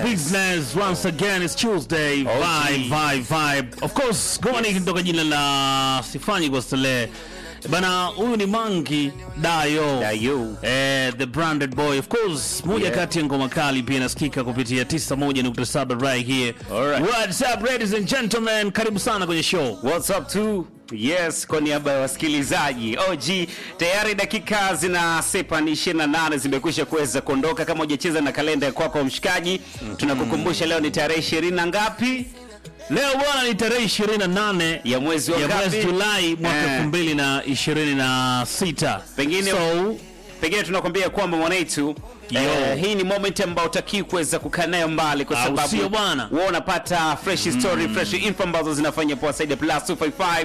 business once again it's Tuesday vibe vibe vibe of course goma ni kutoka jina la sifanyi kwa stele bana huyu ni Mangi Dayo Dayo. eh, the branded boy of course moja Yeah. kati ya ngoma kali pia inasikika kupitia 91.7 right here Alright. what's up ladies and gentlemen karibu sana kwenye show What's up to Yes, kwa niaba ya wasikilizaji OG, tayari dakika zinasepa ni 28 zimekwisha kuweza kuondoka. Kama hujacheza na kalenda ya kwako mshikaji, tunakukumbusha leo ni tarehe 20 na ngapi leo bwana ni tarehe 28 ya mwezi wa ya ngapi? mwezi Julai mwaka Eh. 2026 Pengine- so pengine tunakwambia kwamba mwanaitu Yo. eh, hii ni moment ambayo utakii kuweza kukaa nayo mbali kwa Au sababu sio bwana? wewe unapata fresh story fresh info ambazo zinafanya poa zaidi plus 255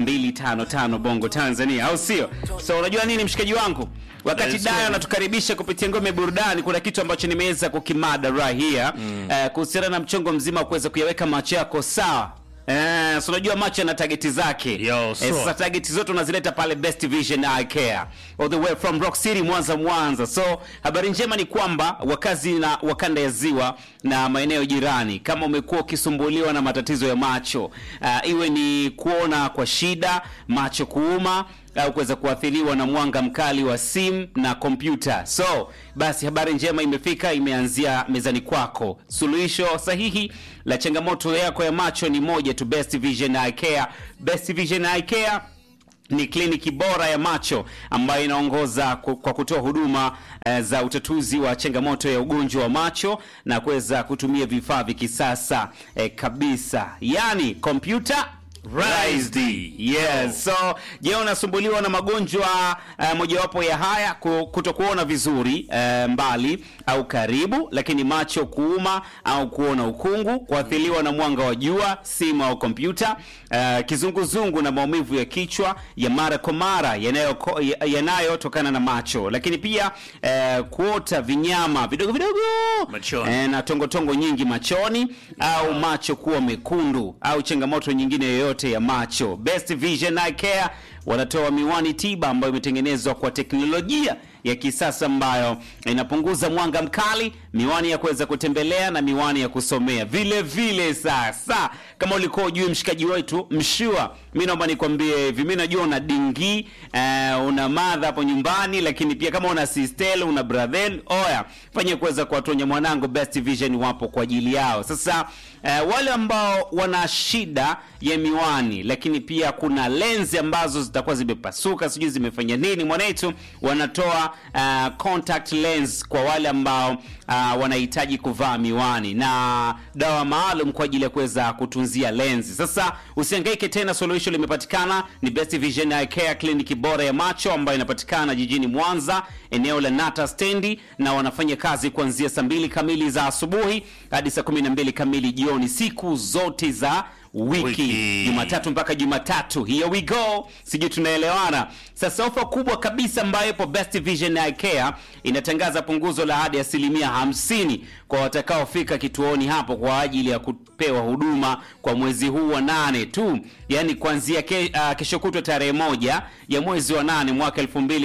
255 bongo Tanzania au sio so unajua nini mshikaji wangu wakati Yes, Dayo sir. anatukaribisha kupitia ngome burudani kuna kitu ambacho nimeweza kukimada right here eh, kuhusiana na mchongo mzima wa kuweza kuyaweka macho yako sawa Eh, so unajua macho yana tageti zake Yo, eh, so. sasa target zote unazileta pale Best Vision Eye Care all the way from Rock City Mwanza Mwanza. So habari njema ni kwamba wakazi na wakanda ya ziwa na maeneo jirani, kama umekuwa ukisumbuliwa na matatizo ya macho uh, iwe ni kuona kwa shida, macho kuuma au kuweza kuathiriwa na mwanga mkali wa simu na kompyuta. So basi habari njema imefika, imeanzia mezani kwako. Suluhisho sahihi la changamoto yako ya macho ni moja tu, Best Vision Eye Care. Best Vision Eye Care ni kliniki bora ya macho ambayo inaongoza ku- kwa kutoa huduma eh, za utatuzi wa changamoto ya ugonjwa wa macho na kuweza kutumia vifaa vya kisasa eh, kabisa, yani computer Raised. Yes. So, je, unasumbuliwa na magonjwa uh, mojawapo ya haya ku- kutokuona vizuri uh, mbali au karibu, lakini macho kuuma au kuona ukungu, kuathiriwa na mwanga wa jua, simu au kompyuta, uh, kizunguzungu na maumivu ya kichwa ya mara kwa mara yanayoko- ya- yanayotokana na macho, lakini pia uh, kuota vinyama vidogo vidogo Machoni. Eh, na tongotongo nyingi machoni au macho kuwa mekundu au changamoto nyingine yoyote ya macho. Best Vision Eye Care wanatoa miwani tiba ambayo imetengenezwa kwa teknolojia ya kisasa ambayo inapunguza mwanga mkali, miwani ya kuweza kutembelea na miwani ya kusomea vile vile. Sasa kama ulikuwa ujui mshikaji wetu mshua, mi naomba nikwambie hivi, mi najua una dingi eh, una madha hapo nyumbani, lakini pia kama una sistel una bradhel, oya fanya kuweza kuwatonya mwanangu, Best Vision wapo kwa ajili yao. Sasa eh, wale ambao wana shida ya miwani, lakini pia kuna lenzi ambazo zitakuwa zimepasuka, sijui zimefanya nini, mwanetu wanatoa uh, contact lens kwa wale ambao uh, wanahitaji kuvaa miwani na dawa maalum kwa ajili ya kuweza kutunzia lenzi. Sasa usihangaike tena, suluhisho limepatikana. Ni Best Vision Eye Care, kliniki bora ya macho ambayo inapatikana jijini Mwanza, eneo la Nata stendi, na wanafanya kazi kuanzia saa mbili kamili za asubuhi hadi saa kumi na mbili kamili jioni siku zote za wiki Wiki. Jumatatu mpaka Jumatatu. Here we go, sijui tunaelewana. Sasa ofa kubwa kabisa ambayo ipo Best Vision Eye Care inatangaza punguzo la hadi asilimia hamsini kwa watakaofika kituoni hapo kwa ajili ya kupewa huduma kwa mwezi huu wa nane tu, yaani kuanzia ke, uh, kesho kutwa tarehe moja ya mwezi wa nane mwaka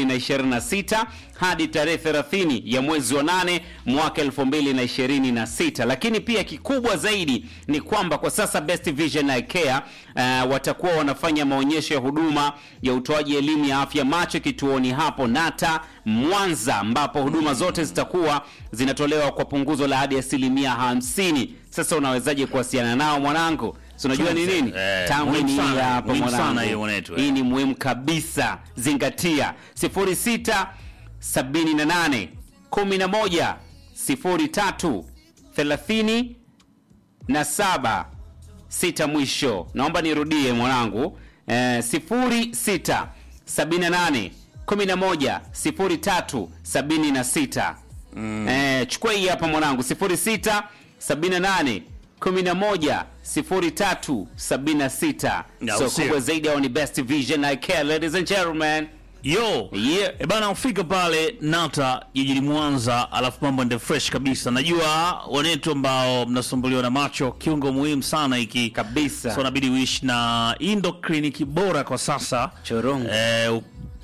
2026 hadi tarehe 30 ya mwezi wa nane mwaka 2026. Lakini pia kikubwa zaidi ni kwamba kwa sasa Best Vision Eye Care uh, watakuwa wanafanya maonyesho ya huduma ya utoaji elimu ya afya macho kituoni hapo Nata Mwanza, ambapo huduma zote zitakuwa zinatolewa kwa punguzo la hadi asilimia hamsini. Sasa unawezaje kuwasiliana nao mwanangu? Si unajua ni nini? Eh, Tangu muhimu ni hii sana, hapa muhimu sana mwanangu. hiyo mwanetu, eh. Hii ni muhimu kabisa, zingatia 06 78 11 03 30 na saba sita mwisho. Naomba nirudie mwanangu, eh, sifuri sita sabini na nane kumi na moja sifuri tatu sabini na sita. Eh, chukua hii hapa mwanangu, sifuri sita sabini na nane kumi na moja sifuri tatu sabini na sita. Ya, So usio. kubwa zaidi hao ni Best Vision Eye Care, ladies and gentlemen. yo Yeah. e bana ufika pale nata jijini mwanza alafu mambo ende fresh kabisa najua wanetu ambao mnasumbuliwa na macho kiungo muhimu sana hiki Kabisa. so nabidi uishi na hii ndo kliniki bora kwa sasa Chorongo. eh,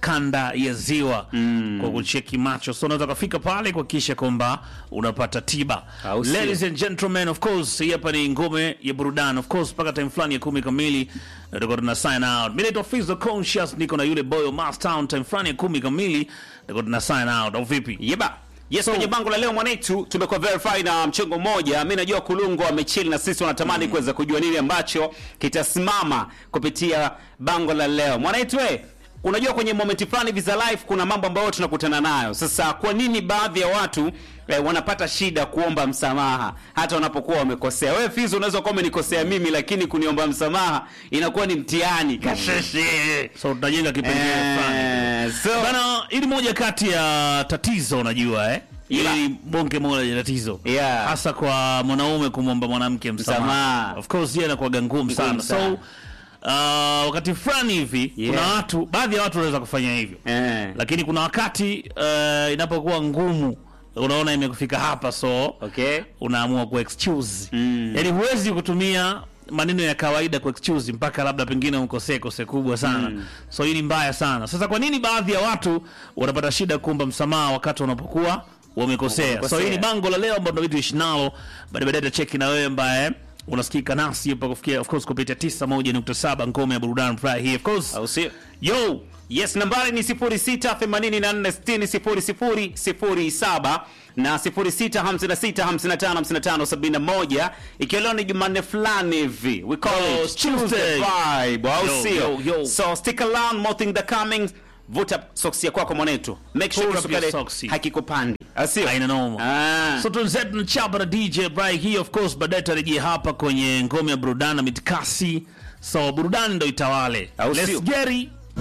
kanda ya ziwa kwa kucheki macho, so unaweza kufika pale kuhakikisha kwamba unapata tiba. Au sio? Ladies and gentlemen, of course, hii hapa ni ngome ya burudani, of course, mpaka time fulani ya kumi kamili na tutakuwa tuna sign out. Mimi naitwa Fizzo Conscious, niko na yule boyo Mass Town, time fulani ya kumi kamili tutakuwa tuna sign out, au vipi? Yeba. Yes, kwenye bango la leo mwanetu tumekuwa verify na mchengo mmoja. Mimi najua Kulungo amechill na sisi wanatamani kuweza kujua nini ambacho kitasimama kupitia bango la leo. Mwanetu we, unajua kwenye moment fulani hivi za life kuna mambo ambayo tunakutana nayo. Sasa kwa nini baadhi ya watu eh, wanapata shida kuomba msamaha hata wanapokuwa wamekosea? Wewe Fizo unaweza kuwa umenikosea mimi lakini kuniomba msamaha inakuwa ni mtihani. Kasheshe. So tutajenga kipengele fulani. Eh, so Bana, hili moja kati ya tatizo unajua eh? Yeah. Hili bonge moja ya tatizo Yeah. hasa kwa mwanaume kumwomba mwanamke msamaha. Msamaha. Of course yeye anakuwa ngumu sana. sana. So uh, wakati fulani hivi Yeah. kuna watu, baadhi ya watu wanaweza kufanya hivyo eh. lakini kuna wakati uh, inapokuwa ngumu, unaona imekufika hapa, so Okay. unaamua ku excuse Mm. yani huwezi kutumia maneno ya kawaida ku excuse mpaka labda pengine ukosee kose kubwa sana so hii ni mbaya sana sasa kwa nini baadhi ya watu wanapata shida kuomba msamaha wakati wanapokuwa wamekosea so Wamekosea. hii ni bango la leo ambao ndo vitu ishi nalo baadaye baadaye tutacheki na wewe ambaye unasikika nasi hapa kufikia of course kupitia 91.7 ngome ya burudani Friday hii of course Au sio? yo Yes, nambari ni 0684600007 na 0656555571 ikiwa leo ni Jumanne fulani hivi. We call Oh, it Tuesday. Tuesday vibe, au Yo, sio? yo, yo. So stick around, more thing that coming. Vuta socks ya kwako mwanetu. Make sure Pull up your kisukale socks. hakikupandi. Au sio? Haina noma. Ah. So tunzetu na chapa na DJ Bright hii of course baadaye tarejea hapa kwenye ngome ya burudani na mitikasi. So burudani ndo itawale. Au Let's sio? get it.